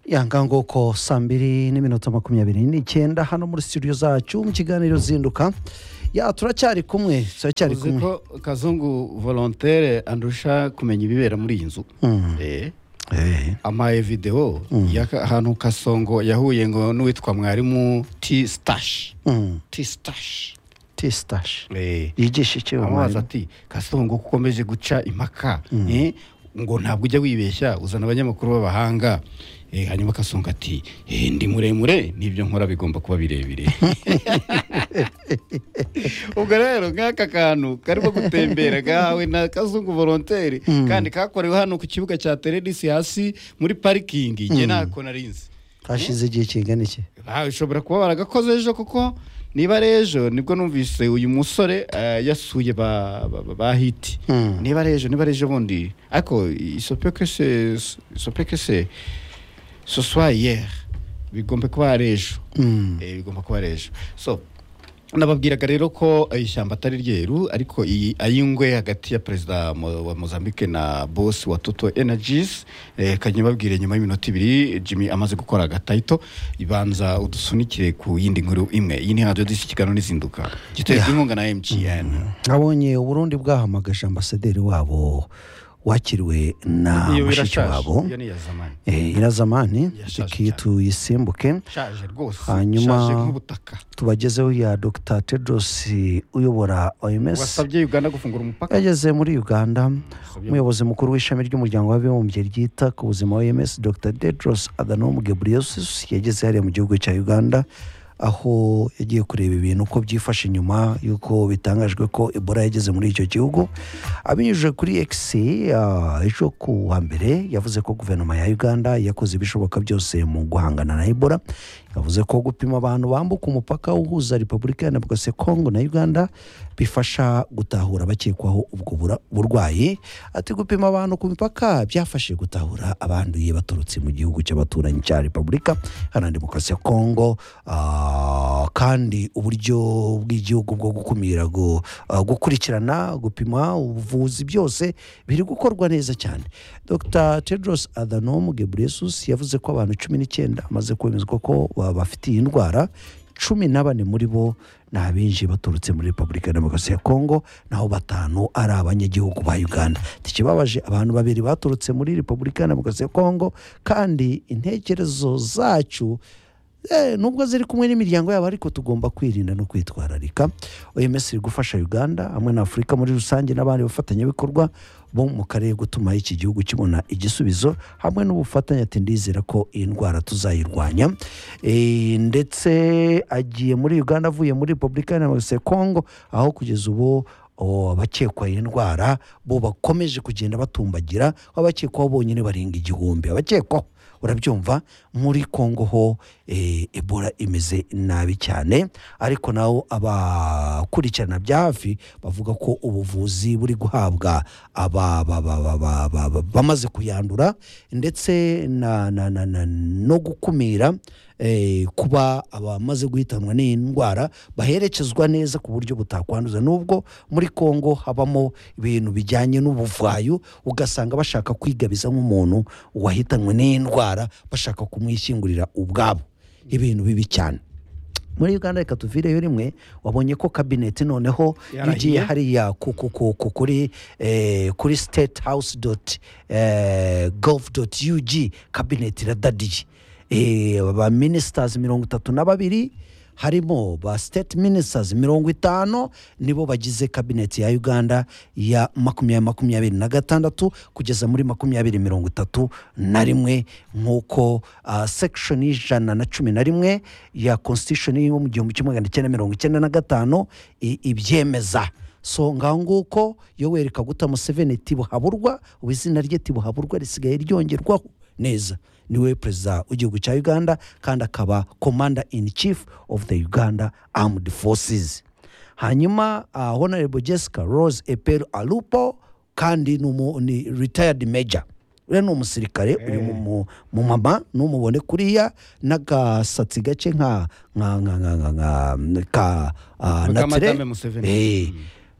yanga nguko saa mbiri n'iminota makumyabiri n'icyenda hano muri studio zacu mu kiganiro zinduka ya turacyari kumwe turacyari uzi kumwe ko kazungu volontere andusha kumenya ibibera muri iyi nzu Eh, Eh, amaye videwo y'ahantu kasongo yahuye ngo n'uwitwa mwarimu ti sitashi mm, ti sitashi tea stash yigisha iki uwo amubaza mwarimu ati kasongo ko ukomeje guca impaka eh, ngo ntabwo ujya wibeshya uzana abanyamakuru b'abahanga Eh, hanyuma kasongo ati "Eh, ndi muremure n'ibyo nkora bigomba kuba birebire ubwo rero nk'aka kantu karimo gutembera gahawe na kazungu volontere kandi kakorewe hano ku kibuga cya terenisi hasi muri parikingi njye ntako narinzi hashize igihe kingana iki Ah, ushobora kuba baragakoze ejo kuko niba ari ejo nibwo numvise uyu musore eh, yasuye ba, ba, ba- ba hiti Mm. niba ari ejo niba ari ejo bundi ariko isopekese isopekese soswayere bigomba kuba ari ejo Mm. Eh, bigomba kuba ari ejo so nababwiraga rero ko ishyamba atari ryeru ariko iyi ayingwe hagati ya perezida mo- wa mozambique na bosi wa toto energies eh, kajya babwire nyuma y'iminota ibiri jimmy amaze gukora agatayito ibanza udusunikire ku yindi nkuru imwe iyi ni radiyo disi kiganiro n'izinduka giterwa inkunga na mgn abonye uburundi bwahamagaje ambasaderi wabo wakiriwe na iyo mushiki birashaje wabo iyo ni iya zamani Eh, irazamani Yashaje tuki cyane. tuyisimbuke ishaje rwose Hanyuma- ishaje nk'ubutaka tubagezeho ya dr tedros uyobora oms wasabye uganda gufungura umupaka yageze muri uganda umuyobozi mukuru w'ishami ry'umuryango w'abibumbye ryita ku buzima oms dr tedros adhanom ghebreyesus yageze hariya mu gihugu cya uganda aho yagiye kureba ibintu uko byifashe nyuma y'uko bitangajwe ko ebola yageze muri icyo gihugu abinyujije kuri x ah, ejo ku wa mbere yavuze ko guverinoma ya uganda yakoze ibishoboka byose mu guhangana na ebola yavuze ko gupima abantu bambuka umupaka uhuza repubulika yanabwose kongo na uganda bifasha gutahura abakekwaho ubwo bura- burwayi ati gupima abantu ku mipaka byafashije gutahura abanduye baturutse mu gihugu cy'abaturanyi cya repubulika iharanira demokarasi ya kongo Ah, kandi uburyo bw'igihugu bwo gukumira gu- ah, gukurikirana gupima ubuvuzi byose biri gukorwa neza cyane dr tedros adhanom ghebreyesus yavuze ko abantu cumi n'icyenda bamaze kwemezwa ko ba- bafite iyi ndwara cumi na bane muri bo ni abinjiye baturutse muri repubulika ya demokarasi ya kongo naho batanu ari abanyagihugu ba uganda ikibabaje abantu babiri baturutse muri repubulika ya demokarasi ya kongo kandi intekerezo zacu Eh, nubwo ziri kumwe n'imiryango yabo ariko tugomba kwirinda no kwitwararika oms iri gufasha uganda hamwe na afurika muri rusange n'abandi bafatanyabikorwa bo mu karere gutuma iki gihugu kibona igisubizo hamwe n'ubufatanye ati ndizera ko iyi ndwara tuzayirwanya Eh, ndetse agiye muri uganda avuye muri repubulika ya kongo aho kugeza ubu o, abakekwa iyi ndwara bo bakomeje kugenda batumbagira aho abakekwaho bonyine barenga igihumbi abakekwaho urabyumva muri kongo ho eh, ebola imeze nabi cyane ariko nawo abakurikirana bya hafi bavuga ko ubuvuzi buri guhabwa aba- aba- aba- aba- aba- aba- aba- bamaze kuyandura ndetse na- na- na- na- no gukumira eh, kuba abamaze guhitanwa n'iyi ndwara baherekezwa neza ku buryo butakwanduza nubwo muri kongo habamo ibintu bijyanye n'ubuvayo ugasanga bashaka kwigabiza nk'umuntu wahitanwe n'iyi ndwara bashaka kumwishyingurira ubwabo ibintu bibi cyane muri uganda reka tuvireyo rimwe wabonye ko kabineti noneho Yarahiye. igiye hariya ku- ku- ku- ku- kuri eh, kuri state house dot gov dot ug kabineti iradadiye Eh, ba ministers mirongo itatu na babiri harimo ba state ministers mirongo itanu nibo bagize kabineti ya uganda ya makumyabiri makumyabiri na gatandatu kugeza muri makumyabiri mirongo itatu na rimwe nk'uko ah, section y'ijana na cumi na rimwe ya constitution yo mu gihumbi kimwe magana cyenda mirongo icyenda na gatanu i- ibyemeza so ngaho nguko yoweri kaguta museveni tibuhaburwa ubu izina rye tibuhaburwa risigaye ryongerwaho neza niwe perezida w'igihugu cya uganda kandi akaba commander in chief of the uganda armed forces hanyuma uh, honorable jessica rose eperu alupo kandi ni umu- ni retired major uriya ni umusirikare uri mu- mu mu mama numubone kuriya n'agasatsi gake nka nka nka nka nka nka ka ah, natire Nka Madame Museveni. Eh,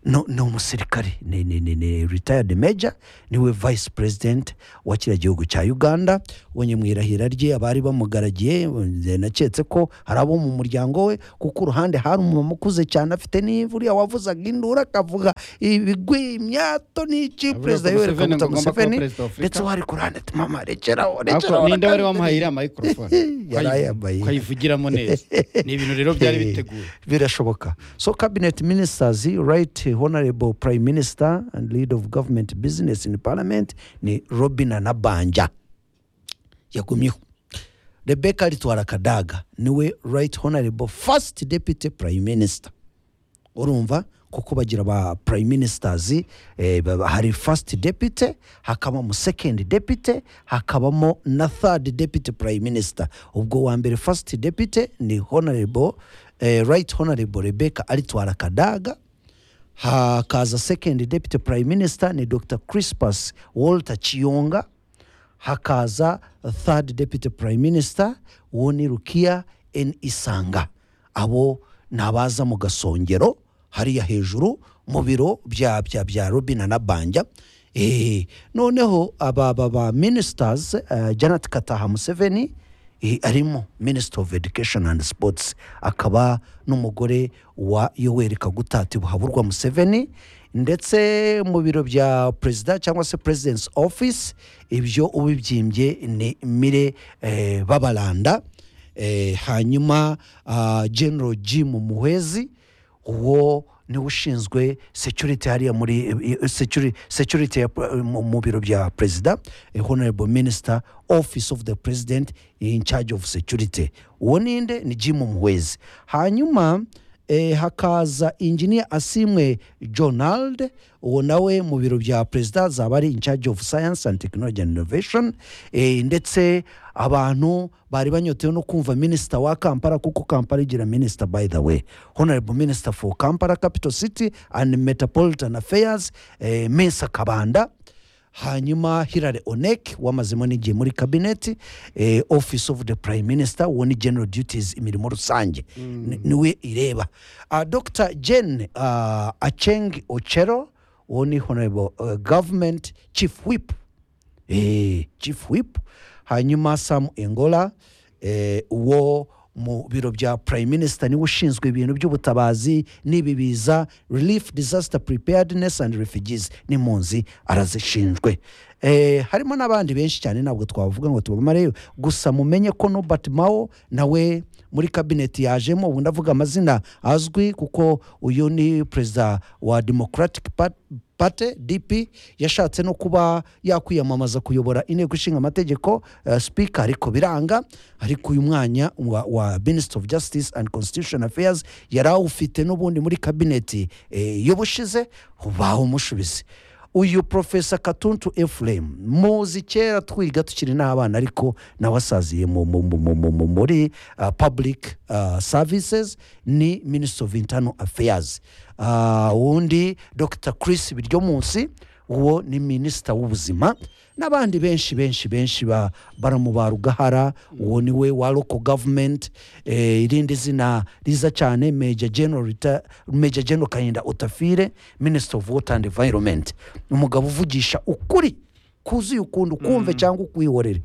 no ni umusirikare ni ni ni ni retired major niwe vice president wa kiriya gihugu cya uganda ubonye mu irahira rye abari bamugaragiye eh, naketse ko hari abo mu muryango we kuko uruhande hari umumama ukuze cyane afite n'ivu uriya wavuzaga induru akavuga ibigwi imyato n'iki Avuga ko perezida yoweri Museveni kaguta ngo agomba kuba museveni perezida wa Afurika. ndetse wari ku ruhande ati mama rekeraho Ariko rekeraho ninde wari wamuhaye iriya microphone Yari Ukayivu- ayambaye. ukayivugiramo neza ni ibintu rero byari Eh, biteguye birashoboka so cabinet ministers right honorable prime minister and lead of government business in parliament ni robin anabanja yagumyeho rebeka ritwara kadaga niwe right honorable first deputy prime minister urumva kuko bagira ba prime ministers eh, baba- hari first deputy hakabamo second deputy hakabamo na third deputy prime minister ubwo wa mbere first deputy ni honorable eh, right honorable rebecca aritwara kadaga hakaza second deputy prime minister ni dr crispus walter chiyonga hakaza third deputy prime minister uwo ni rukiya en isanga abo ni abaza mu gasongero hariya hejuru mu biro bya bya bya robina na banja Eh, noneho aba ba ba ministers eh, janet kataha museveni eh, arimo minisitiri ofu edikesheni andi sipotsi akaba n'umugore wa yoweri kagutati buhaburwa museveni ndetse mu biro bya perezida cyangwa se perezidensi ofisi ibyo ubibyimbye ni mire eh, babaranda eh, hanyuma ah, general jim muhwezi uwo niwe ushinzwe security hariya muri eh, eh, security, security ya, eh, mu mu biro bya perezida eh, honorable minister office of the president in charge of security uwo ninde ni jim muhwezi hanyuma eh, hakaza engineer asimwe jonald uwo nawe mu biro bya perezida zaba ari in charge of science and technology and innovation eh, ndetse abantu bari banyotewe no kumva minisita wa kampala kuko kampala igira minisita by the way honorable minister for kampala capital city and metropolitan affairs eh, mensa kabanda hanyuma hilary onek wamazemo n'igihe muri kabineti eh, office of the prime minister uwo ni general duties imirimo rusange ni- niwe ireba uh, dr jen uh, acheng ochero uwo ni honorable uh, government chief whip eh, chief whip hanyuma sam engola eh, uwo mu biro bya prime minister niwe ushinzwe ibintu by'ubutabazi n'ibi biza relief disaster preparedness and refugees n'impunzi arazishinzwe eh, harimo n'abandi benshi cyane ntabwo twavuga ngo tubamareyo gusa mumenye ko nobert mao nawe muri kabineti yajemo ubu ndavuga amazina azwi kuko uyu ni perezida wa democratic Party- pate dp yashatse no kuba yakwiyamamaza kuyobora inteko ishinga amategeko uh, speaker ariko biranga ariko uyu mwanya wa, wa minister of justice and constitution affairs yari awufite n'ubundi muri kabineti eh, y'ubushize bawumushubise uyu profesa katuntu efuremu muzi kera twiga tukiri n'abana ariko nawe asaziye mu- mu- mu- mu- mu- mu- muri uh, public uh, services ni minister of internal affairs Ah, uwundi dr chris biryo munsi uwo ni minisita w'ubuzima n'abandi benshi benshi benshi ba- baramuba rugahara uwo ni we wa local government eh, irindi zina riza cyane major general, Rita- major general kahinda otafire minister of water and environment umugabo uvugisha ukuri kuzuye ukuntu kumve cyangwa ukwihorere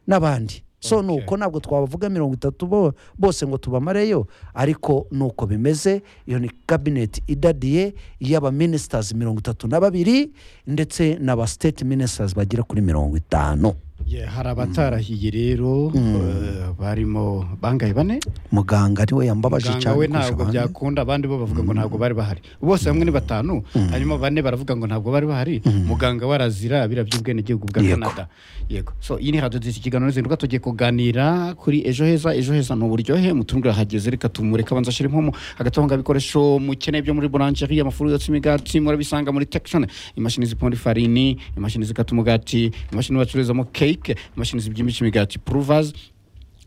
n'abandi so Okay. ni uko ntabwo twabavuga mirongo itatu bo- bose ngo tubamareyo ariko ni uko bimeze iyo ni kabineti idadiye y'abaminisitazi mirongo itatu na babiri ndetse n'aba siteti minisitazi bagera kuri mirongo itanu Ye, hari abatarahiye rero eh, barimo bangaye bane muganga niwe yambabaje muganga cyane we kurusha ntabwo abandi. byakunda abandi bo bavuga ngo ntabwo bari bahari bose hamwe ni batanu harimo bane baravuga ngo ntabwo bari bahari muganga warazira biriya by'ubwenegihugu bwa Yego. canada yego so iyi ni hadodo ikiganiro zihinduka tugiye kuganira kuri ejo heza ejo heza ni uburyohe mutuntu urahageze reka tumureke abanza ashyira impomo agatunga ibikoresho mukeneye byo muri buranjeri amafuru yotsa imigati murabisanga muri tekishoni imashini ziponda ifarini imashini zikata umugati imashini bacururizamo keke imashini zibyimbisha imigati puruvazi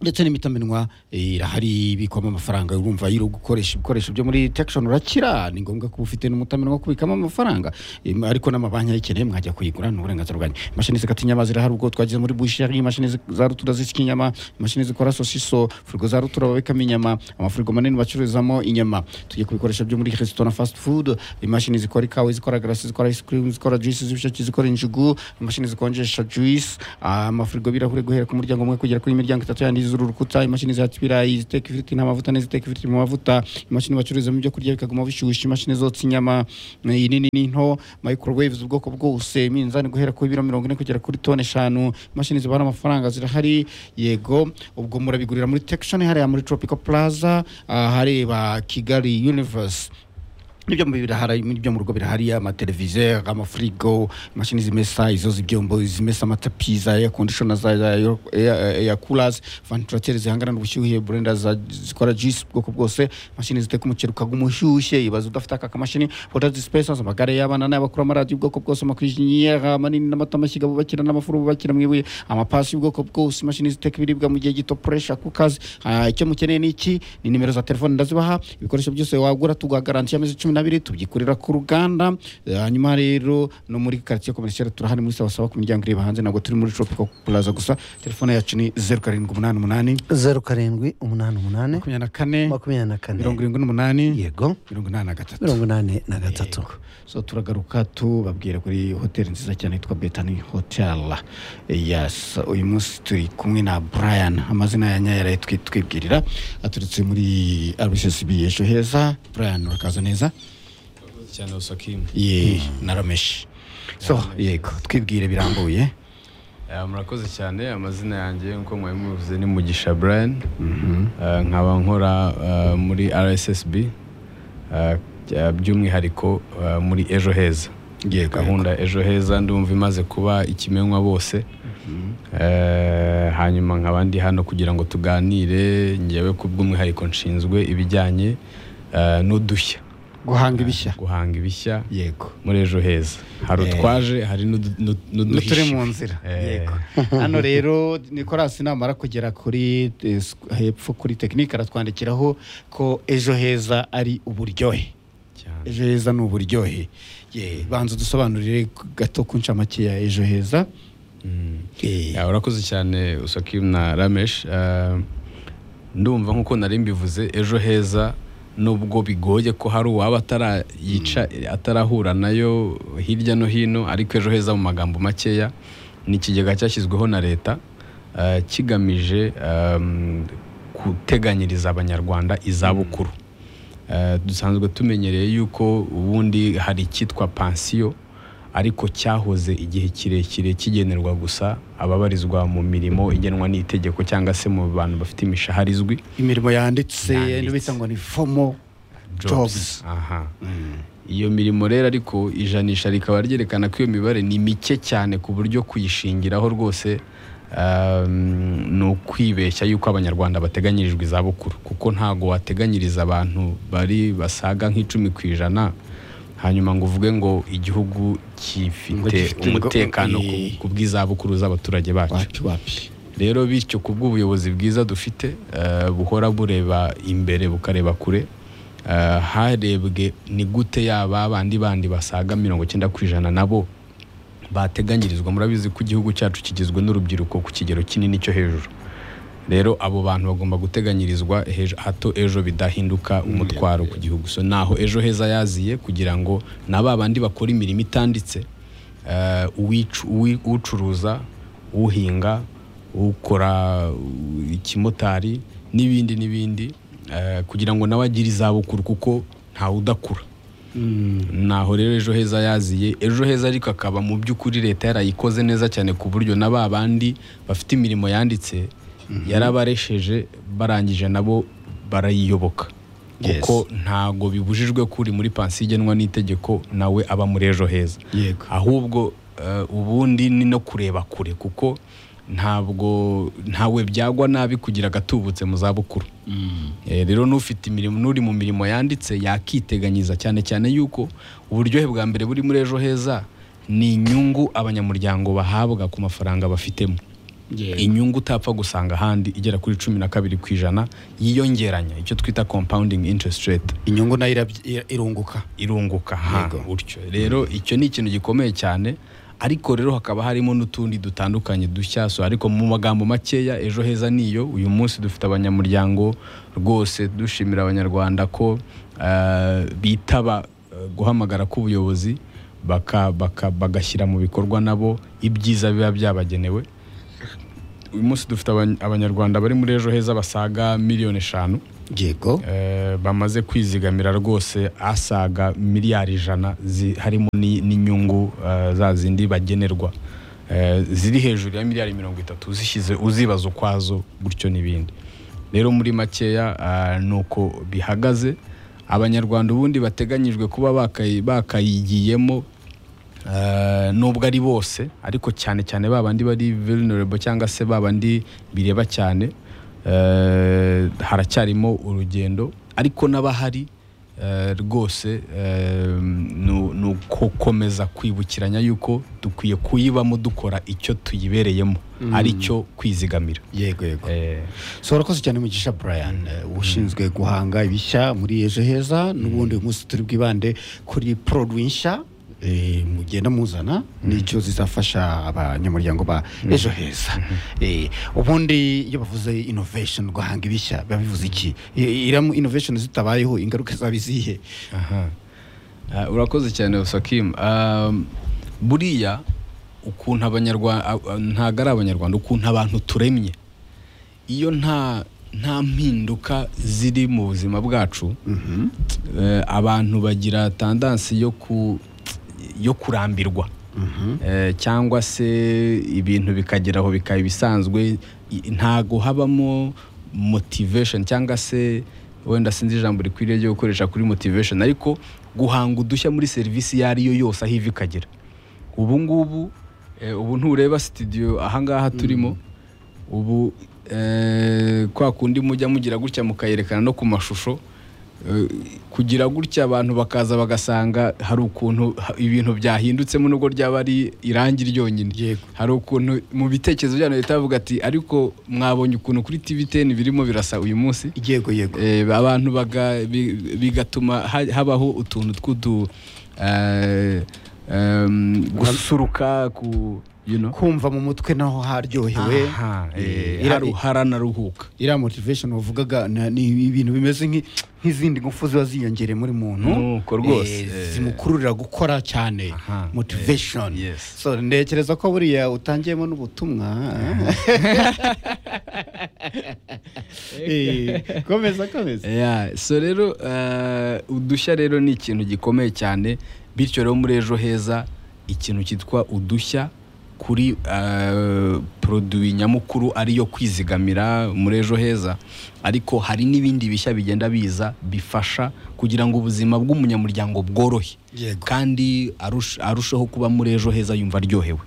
ndetse n'imitamenwa eh, irahari ibikwamo amafaranga urumva iyo uri gukoresha ibikoresho byo muri tekishoni urakira ni ngombwa kuba ufite n'umutamenwa wo kubikamo amafaranga Em, ariko n'amabanki ayikeneye mwajya kuyigura ni uburenganzira bwanyu imashini zikata inyama zirahari ubwo twagize muri busheri imashini zi- za rutura zisya inyama imashini zikora sosiso firigo za rutura babikamo inyama amafirigo manini bacururizamo inyama tujye ku bikoresho byo muri resitora na fast food imashini zikora ikawa zikora garasi zikora ice cream zikora juice z'ibisheke zikora injugu imashini zikonjesha juice amafirigo birahure guhera ku muryango umwe kugera kuri miryango itatu yandi z'uru rukuta imashini zihata ibirayi ziteka ifiriti nta mavuta n'iziteka ifiriti mu mavuta imashini bacururizamo ibyo kurya bikaguma bishyushye imashini zotsa inyama eh, inini n'into microwaves ubwoko bwose iminzani guhera ku biro mirongo ine kugera kuri toni eshanu imashini zibara amafaranga zirahari yego ubwo murabigurira muri tekishoni hariya muri tropical plaza ah, hareba kigali universe ibyo mu birahari ibyo mu rugo birahari amateleviziyo amafirigo imashini zimesa izo z'ibyombo zimesa amatapi za air conditioner za za air- air- air coolers ventilateri zihangana n'ubushyuhe blender za- zikora juice ubwoko bwose imashini ziteka umuceri ukaguma ushyushye ibaza udafite aka kamashini water dispensers amagare y'abana n'abakuru amaradiyo ubwoko bwose amakurijiniyeri manini n'amata amashyiga bubakira n'amafuru bubakira mu ibuye amapasi y'ubwoko bwose imashini ziteka ibiribwa mu gihe gito puresha ku kazi Ah, icyo mukeneye ni iki ni nimero za telefone ndazibaha ibikoresho byose wagura tuguha garanti y'amezi cumi n'abiri tubyikorera ku ruganda Eh, hanyuma rero no muri karitsiye komerisiyo turahari muri sawa sawa ku miryango ireba hanze ntabwo turi muri tropical plaza gusa telefone yacu ni zeru karindwi umunani umunani zeru karindwi umunani umunani makumyabiri na kane makumyabiri na kane mirongo irindwi n'umunani yego mirongo inani na gatatu mirongo inani na gatatu so turagaruka tubabwira kuri hoteli nziza cyane yitwa betani hotel yes uyu munsi turi kumwe na brian amazina ya nyayo yaraye twi- twibwirira aturutse muri rssb ejo heza brian urakaza neza cyane usakimu ye narameshi so yego twibwire birambuye Eh, murakoze cyane amazina yanjye nk'uko mwari mubivuze ni mugisha brian Eh, nkaba nkora eh, muri rssb eh, bya- by'umwihariko eh, muri ejo heza yego gahunda ejo heza ndumva imaze kuba ikimenywa bose Eh, hanyuma nkaba ndi hano kugira ngo tuganire ngewe ku bw'umwihariko nshinzwe ibijyanye eh, n'udushya guhanga ibishya guhanga ibishya yego muri ejo heza hari Eh. utwaje hari n'udu- n'u- n'uduhishe turi mu nzira Eh. yego hano rero nikolasi namara kugera kuri eh, squ- hepfo kuri tekinike aratwandikiraho ko ejo heza ari uburyohe cyane. ejo heza ni uburyohe Ye, banza udusobanurire k- gato ku ncamake ya ejo heza Mm. Eh, Ya, urakoze cyane usakim na ramesh Eh, ndumva nk'uko nari mbivuze ejo heza nubwo bigoye ko hari uwaba atarayica atarahura nayo hirya no hino ariko ejo heza mu magambo makeya ni ikigega cyashyizweho na leta eh, kigamije em, guteganyiriza abanyarwanda izabukuru Eh, dusanzwe tumenyereye yuko ubundi hari icyitwa pansiyo ariko cyahoze igihe kirekire kigenerwa gusa ababarizwa mu mirimo igenwa n'itegeko cyangwa se mu bantu bafite imishahara izwi imirimo yanditse Yanditse. ino bita ngo ni fomo jobs Aha. iyo mirimo rero ariko ijanisha rikaba ryerekana ko iyo mibare ni mike cyane ku buryo kuyishingiraho rwose um, ni ukwibeshya yuko abanyarwanda bateganyirijwe izabukuru kuko ntago wateganyiriza abantu bari basaga nk'icumi ku ijana hanyuma ngo uvuge ngo igihugu Ngo gifite gifite ngo- umutekano ku- eh. ku bw'izabukuru z'abaturage bacu wapi wapi rero bityo ku bw'ubuyobozi bwiza dufite eh, buhora bureba imbere bukareba kure eh, harebwe ni gute yaba bandi bandi basaga mirongo icyenda ku ijana nabo bateganyirizwa murabizi ko igihugu cyacu kigizwe n'urubyiruko ku kigero kinini cyo hejuru rero abo bantu bagomba guteganyirizwa hejo- hato ejo bidahinduka umutwaro ku gihugu so naho ejo heza yaziye kugira ngo na ba bandi bakora imirimo itanditse eh, uwicu- uwi- ucuruza uhinga ukora uh, ikimotari n'ibindi n'ibindi eh, kugira ngo nawe agire izabukuru kuko ntawe udakura naho rero ejo heza yaziye ejo heza ariko akaba mu by'ukuri leta yarayikoze neza cyane ku buryo na ba bandi bafite imirimo yanditse yarabaresheje barangije nabo barayiyoboka Yes. kuko ntago bibujijwe ko uri muri pansiyo igenwa n'itegeko nawe aba muri ejo heza yego ahubwo eh, ubundi ni no kureba kure kuko ntabwo ntawe byagwa nabi kugira agatubutse mu zabukuru Eh, rero n'ufite imirimo n'uri mu mirimo yanditse yakiteganyiza cyane cyane yuko uburyohe bwa mbere buri muri ejo heza ni inyungu abanyamuryango bahabwa ku mafaranga bafitemo Yego. inyungu utapfa gusanga ahandi igera kuri cumi na kabiri ku ijana yiyongeranya icyo twita compounding interest rate inyungu nayo irabyi- ira- irunguka irunguka ha Yego. gutyo rero icyo ni ikintu gikomeye cyane ariko rero hakaba harimo n'utundi dutandukanye dushyaso ariko mu magambo makeya ejo heza niyo uyu munsi dufite abanyamuryango rwose dushimira abanyarwanda ko eh, bitaba eh, guhamagara k'ubuyobozi baka- baka- bagashyira mu bikorwa nabo ibyiza biba byabagenewe uyu munsi dufite abany- abanyarwanda bari muri ejo heza basaga miliyoni eshanu yego Eh, bamaze kwizigamira rwose asaga miliyari ijana zi- harimo ni- n'inyungu eh, za zindi bagenerwa eh, ziri hejuru ya miliyari mirongo itatu zishyize uzibaza ukwazo gutyo n'ibindi rero muri makeya eh, ni uko bihagaze abanyarwanda ubundi bateganyijwe kuba bakayi- bakayigiyemo Eh, nubwo ari bose ariko cyane cyane ba bandi bari vulnerable cyangwa se ba bandi bireba cyane eh, haracyarimo urugendo ariko n'abahari eh, rwose eh, nu- ni ugukomeza kwibukiranya yuko dukwiye kuyibamo dukora icyo tuyibereyemo ari cyo kwizigamira yego yego Eh, so urakoze cyane mugisha brian eh, ushinzwe guhanga ibishya muri ejo heza n'ubundi uyu munsi turi bwibande kuri produit nshya eh, mugenda muzana n'icyo zizafasha abanyamuryango ba ejo heza Eh, ubundi iyo bavuze innovation guhanga ibishya biba bivuze iki I- iramu innovation zitabayeho ingaruka zaba izihe aha. Ah, urakoze cyane Osakim Um, buriya ukuntu abanyarwanda ah, ah, ntabwo ari abanyarwanda ukuntu abantu turemye iyo nta nta mpinduka ziri mu buzima bwacu eh, abantu bagira tandansi yo ku yo kurambirwa Eh, cyangwa se ibintu bikageraho bikaba ibisanzwe i- ntago habamo motivation cyangwa se wenda sinzi ijambo rikwiriye ryo gukoresha kuri motivation ariko guhanga udushya muri serivisi iyo ari yo yose aho iva ikagera ubu ngubu eh, ubu ntureba studio ahangaha turimo ubu eh, kwa kundi mujya mugira gutya mukayerekana no ku mashusho eh, kugira gutya abantu bakaza bagasanga hari ukuntu ha- ibintu byahindutsemo nubwo ryaba ari irangi ryonyine Yego. hari ukuntu mu bitekerezo byanyu leta yavuga ati ariko mwabonye ukuntu kuri tv 10 birimo birasa uyu munsi yego yego Eh, abantu baga- bi- bigatuma ha- habaho utuntu tw'udu eh, em, gususuruka ku you know kumva mu mutwe naho haryohewe Aha, eh, Eh, ira- haru- haranaruhuka iriya motivation wavugaga na- ni ibintu bimeze nk'i- nk'izindi ngufu ziba ziyongereye muri muntu Nuko rwose, eh, eh. zimukururira gukora cyane Aha, motivation eh, yes. so ntekereza ko buriya utangiyemo n'ubutumwa Eh, komeza komeza Yeah, so rero eh, udushya rero ni ikintu gikomeye cyane bityo rero muri ejo heza ikintu cyitwa udushya kuri eh, produit nyamukuru ariyo kwizigamira muri ejo heza ariko hari n'ibindi bishya bigenda biza bifasha kugira ngo ubuzima bw'umunyamuryango bworohe Yego. kandi arush- arusheho kuba muri ejo heza yumva aryohewe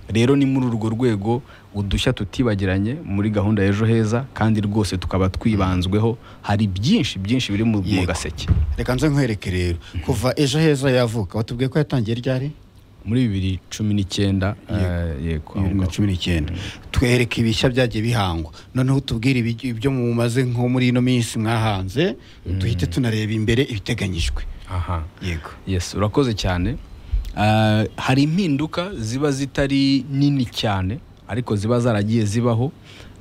rero ni muri urwo rwego udushya tutibagiranye muri gahunda ya ejo heza kandi rwose tukaba twibanzweho hari byinshi byinshi biri mu mu Yego. gaseke reka nze nkwereke rero kuva ejo heza yavuka watubwiye ko yatangiye ryari muri bibiri cumi n'icyenda eh, yego aho bibiri na ngaho. cumi n'icyenda twereke ibishya byagiye bihangwa noneho tubwire ibij- ibyo mumaze nko muri ino minsi mwahanze duhite tunareba imbere ibiteganyijwe aha yego yes urakoze cyane Ah, hari impinduka ziba zitari nini cyane ariko ziba zaragiye zibaho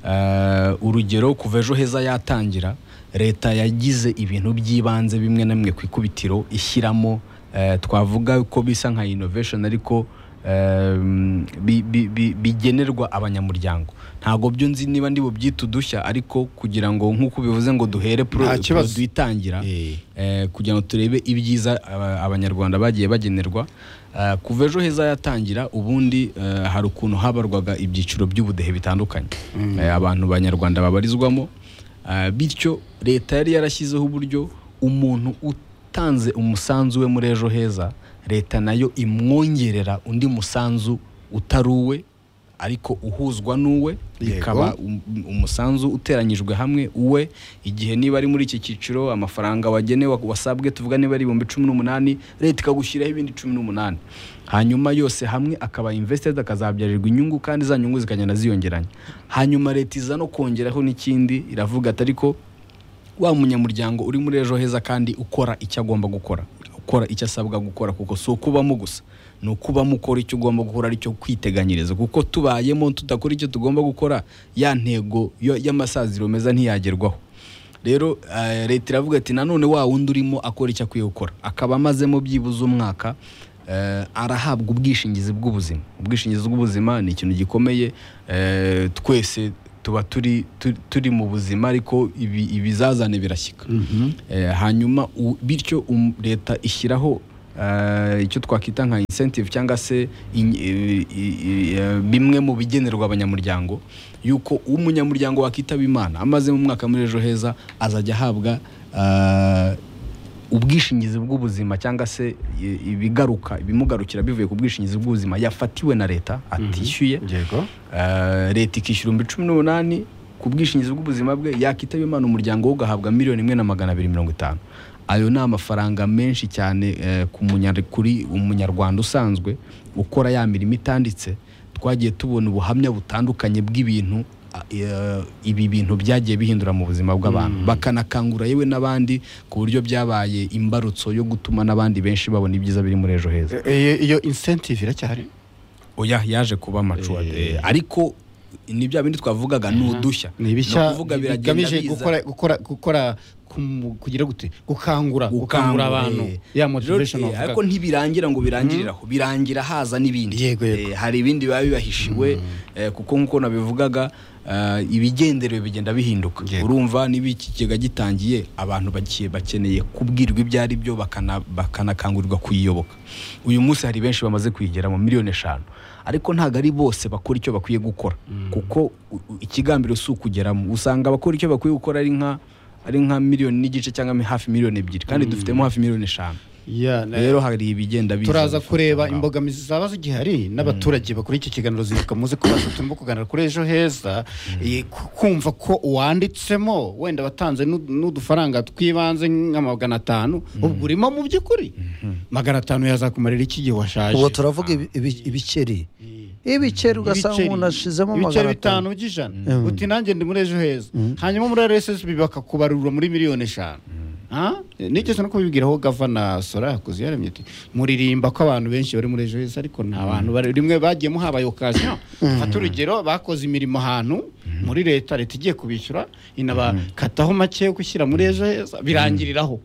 Ah, urugero kuva ejo heza yatangira leta yagize ibintu by'ibanze bimwe na bimwe ku ikubitiro ishyiramo eh, twavuga ko bisa nka innovation ariko em, bi- bi- bi- bigenerwa abanyamuryango ntabwo byo nzi niba ndi bubyita udushya ariko kugira ngo nk'uko bivuze ngo duhere pro- Nta kibazo. produit itangira Eh. eh, kugira ngo turebe ibyiza aba- abanyarwanda bagiye bagenerwa Eh, kuva ejo heza yatangira ubundi eh, hari ukuntu habarwaga ibyiciro by'ubudehe bitandukanye Eh, abantu banyarwanda babarizwamo Eh, bityo leta yari yarashyizeho uburyo umuntu utanze umusanzu we muri ejo heza leta nayo imwongerera undi musanzu utaruwe ariko uhuzwa n'uwe Yego. bikaba um- umusanzu uteranyijwe hamwe uwe igihe niba ari muri iki cyiciro amafaranga wagenewe wasabwe tuvuga niba ari ibihumbi cumi n'umunani leta ikagushyiraho ibindi cumi n'umunani hanyuma yose hamwe akaba invested akazabyarirwa inyungu kandi za nyungu zikagenda ziyongeranya hanyuma leta iza no kongeraho n'ikindi iravuga ati ariko wa munyamuryango uri muri ejo heza kandi ukora icyo agomba gukora ukora icyo asabwa gukora kuko si ukubamo gusa ni ukubamo ukora icyo ugomba gukora aricyo kwiteganyiriza kuko tubayemo tudakora icyo tugomba gukora ya ntego yo- y'amasaziro meza ntiyagerwaho rero eh, leta iravuga ati nanone wa wundi urimo akora icyo akwiye gukora akaba amazemo byibuze umwaka eh, arahabwa ubwishingizi bw'ubuzima ubwishingizi bw'ubuzima ni ikintu gikomeye eh, twese tuba turi tu- turi mu buzima ariko ibi- ibizazane birashyika Eh, hanyuma u- bityo um- leta ishyiraho eh, icyo twakwita nka incentive cyangwa se in- i- i- i- eh, bimwe mu bigenerwa abanyamuryango yuko umunyamuryango wakitaba imana amaze mu mwaka muri ejo heza azajya ahabwa eh, ubwishingizi bw'ubuzima cyangwa se i- ibigaruka ibimugarukira bivuye ku bwishingizi bw'ubuzima yafatiwe na leta atishyuye yego Eh, leta ikishyura ibihumbi cumi n'umunani ku bwishingizi bw'ubuzima bwe yakitaba imana umuryango we ugahabwa miliyoni imwe na magana abiri mirongo itanu ayo ni amafaranga menshi cyane eh, ku munyar- kuri umunyarwanda usanzwe ukora ya mirimo itanditse twagiye tubona ubuhamya butandukanye bw'ibintu a- eh, ibi bintu byagiye bihindura mu buzima bw'abantu bakanakangura yewe n'abandi ku buryo byabaye imbarutso yo gutuma n'abandi benshi babona ibyiza biri muri ejo heza Eh, iyo incentive iracyahari oya yaje kuba amacuwa Eh. eh, ariko ni bya bindi twavugaga ni udushya ni ibishya ukuvuga biragenda bigamije biza. gukora gukora gukora kumu- kugira gute gukangura gukangura abantu eh, ya rero, motivation eh, ariko wavuga ntibirangira ngo birangirire aho birangira haza n'ibindi Yego, yego. Eh, hari ibindi biba bibahishiwe eh, kuko nk'uko nabivugaga eh, ibigenderewe bigenda bihinduka Yego. urumva niba ikigega gitangiye abantu bagiye bakeneye kubwirwa ibyo ari byo bakana- bakanakangurirwa kuyiyoboka uyu munsi hari benshi bamaze kuyigera mu miliyoni eshanu ariko ntabwo ari bose bakora icyo bakwiye gukora kuko u- u- ikigambiro si ukugeramo usanga abakora icyo bakwiye gukora ari nka ari nka miliyoni n'igice cyangwa hafi miliyoni ebyiri kandi dufitemo hafi miliyoni eshanu Ya, na- rero hari ibigenda biza turaza bifata kureba aho. imbogamizi zaba zigihari n'abaturage bakora iki kiganiro zibuka muze kubaza turimo kuganira kuri ejo heza eh, ku- kumva ko uwanditsemo wenda batanze n'u- n'udufaranga twibanze nka magana atanu ubwo urimo mu by'ukuri magana atanu yazakumarira iki gihe washaje ubu turavuga ibi- ibi- ibikeri ibikeri ugasanga Ibiceri- umuntu ashizemo ibiceri magana bitanu atanu by'ijana Mm. uti nanjye ndi muri ejo heza hanyuma muri rssb bakakubarura muri miliyoni eshanu Ah? nigeze no kubibwiraho gavana sora yakoze yaremye ati muririmba ko abantu benshi bari muri ejo heza ariko nta bantu bari rimwe bagiyemo habaye okasiyo fata urugero bakoze imirimo ahantu muri leta leta igiye kubishyura inabakataho make yo gushyira muri ejo heza birangiriraho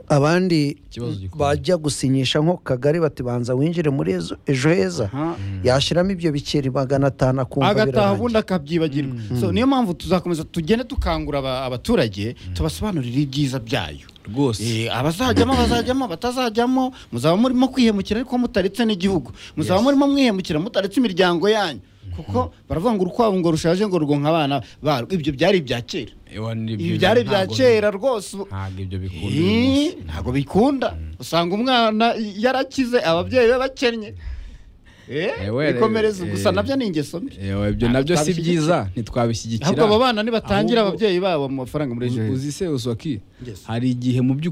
abandi Ikibazo gikomeye. bajya gusinyisha nko ku kagari bati banza winjire muri ezo- ejo heza Ah. yashyiramo ibyo bikeri magana atanu akumva agataha birarangiye ubundi akabyibagirwa So, niyo mpamvu tuzakomeza tugende dukangura aba- abaturage tubasobanurire ibyiza byayo rwose Eh, abazajyamo bazajyamo batazajyamo muzaba murimo kwihemukira ariko mutaretse n'igihugu muzaba murimo mwihemukira mutaretse imiryango yanyu kuko baravuga ngo urukwavu ngo rushaje ngo rugonka abana barwo ibyo byari ibya kera Ewa, ni ibi byiza, byari ibya ntabwo- kera rwose ubu- ntabwo ibyo bikunda uyu munsi. Eh, ntabwo bikunda usanga umwana yarakize ababyeyi be bakennye Eh, Ewe, re- bikomereza gusa eh, nabyo ni ingeso mbi Ewa, ibyo Ntabwo nabyo si twabishyigikira. byiza ntitwabishyigikira ahubwo abo bana nibatangira Ahubwo- ababyeyi babo mu mafaranga muri ejo Uzi- heza uzi se uzwaki Yes. hari igihe mu by'ukuri